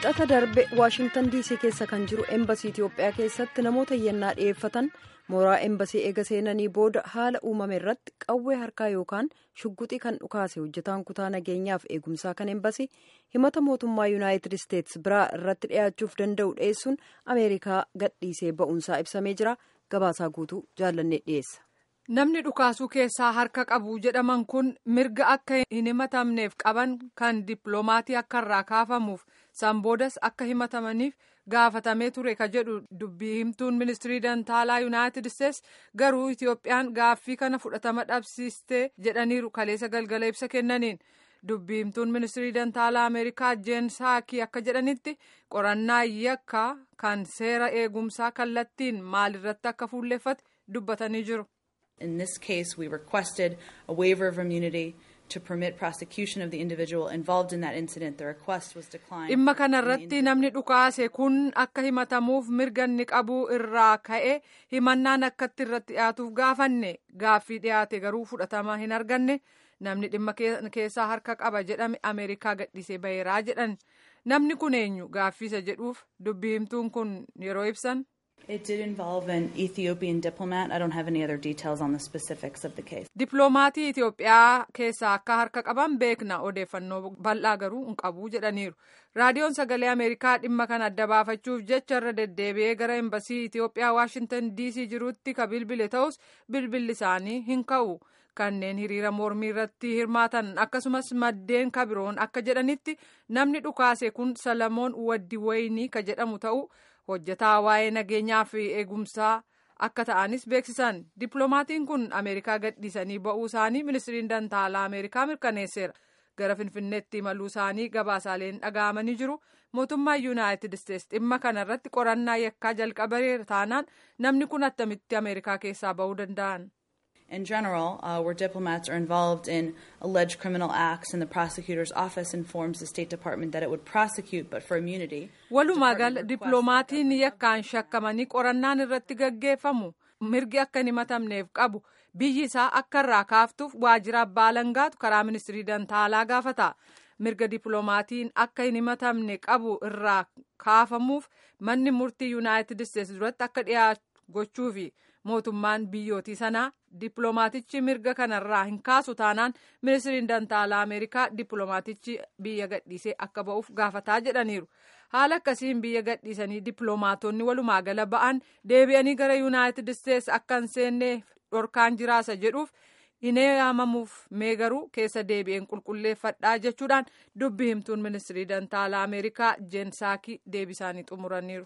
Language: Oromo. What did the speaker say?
Wiixata darbe Waashingtan DC keessa kan jiru Embasii Itoophiyaa keessatti namoota iyyannaa dhiyeeffatan mooraa Embasii eega seenanii booda haala uumame irratti qawwee harkaa yookaan shugguxii kan dhukaase hojjetaan kutaa nageenyaaf eegumsaa kan Embasii himata mootummaa Yuunaayitid Isteets biraa irratti dhiyaachuuf danda'u dhiyeessuun Ameerikaa gadhiisee ba'uunsaa ibsamee jira. Gabaasaa guutuu jaallannee dhiyeessa. Namni dhukaasuu keessaa harka qabu jedhaman kun mirga akka hin himatamneef qaban kan dippiloomaatii akka irraa kaafamuuf san boodas akka himatamaniif gaafatamee ture ka jedhu dubbii himtuun ministirii dantaalaa yuunaayitid isteets garuu itiyoophiyaan gaaffii kana fudhatama dhabsiiste jedhaniiru kaleessa galgala ibsa kennaniin dubbii himtuun ministirii dantaalaa ameerikaa jeen saakii akka jedhanitti qorannaa yakka kan seera eegumsaa kallattiin maalirratti akka fuulleeffate dubbatanii jiru. In this case, we requested a waiver of immunity to permit prosecution of the individual involved in that incident. The request was declined. Dhimma kanarratti namni dhukaase kun akka himatamuuf mirga inni qabu irraa ka'e himannaan akkatti irratti dhiyaatuuf gaafanne gaaffii dhiyaate garuu fudhatama hin arganne namni dhimma keessaa harka qaba jedhame Ameerikaa gadhiisee baheeraa jedhan namni kun eenyu gaaffiisa jedhuuf dubbii himtuun kun yeroo ibsan. It did involve an Ethiopian diplomat. I don't have any other details on the specifics of the case. Dippiloomatii Itoophiyaa keessaa akka harka qaban beekna odeeffannoo bal'aa garuu hin qabu jedhaniiru. Raadiyoon sagalee Ameerikaa dhimma kana adda baafachuuf jecha irra deddeebi'ee gara embasii Itoophiyaa Waashintan DC jirutti ka bilbile ta'us bilbilli isaanii hin ka'u. Kanneen hiriira mormii irratti hirmaatan akkasumas maddeen kabiroon akka jedhanitti namni dhukaase kun Salamoon Waddi Waynii ka jedhamu ta'u. hojjetaa waa'ee nageenyaa fi eegumsaa akka ta'anis beeksisan dippiloomaatiin kun ameerikaa gadhiisanii ba'uu isaanii ministiriin dantaalaa ameerikaa mirkaneesseera gara finfinneetti imaluu isaanii gabaasaaleen dhaga'amanii jiru mootummaan yuunaayitid isteets dhimma kana irratti qorannaa yakkaa jalqabeera taanaan namni kun attamitti ameerikaa keessaa ba'uu danda'an. In general, uh, where diplomats are involved in alleged criminal acts and the prosecutor's office informs the State Department that it would prosecute but for immunity. Walumaa gala dippiloomaatiin yakkaan shakkamanii qorannaan irratti gaggeeffamu mirgi akka hin himatamneef qabu biyyi isaa akka irraa kaaftuuf waajjira abbaa alangaatu karaa ministirii dantaalaa gaafata. mirga dippiloomaatiin akka hin himatamne qabu irraa kaafamuuf manni murtii yuunaayitid isteets duratti akka dhiyaatu gochuufi. mootummaan biyyootii sanaa dippiloomaatichi mirga kanarraa hin kaasu taanaan ministiriin dantaalaa ameerikaa dippiloomaatichi biyya gadhiisee akka ba'uuf gaafataa jedhaniiru haala akkasiin biyya gadhiisanii dippiloomaatonni walumaa gala ba'an deebi'anii gara yuunaayitid isteets akka hin seenne dhorkaan jiraasa jedhuuf hin eeyyamamuuf mee garuu keessa deebi'een qulqulleeffadhaa jechuudhaan dubbi himtuun ministirii dantaalaa ameerikaa jeen saakii deebisaanii xumuraniiru.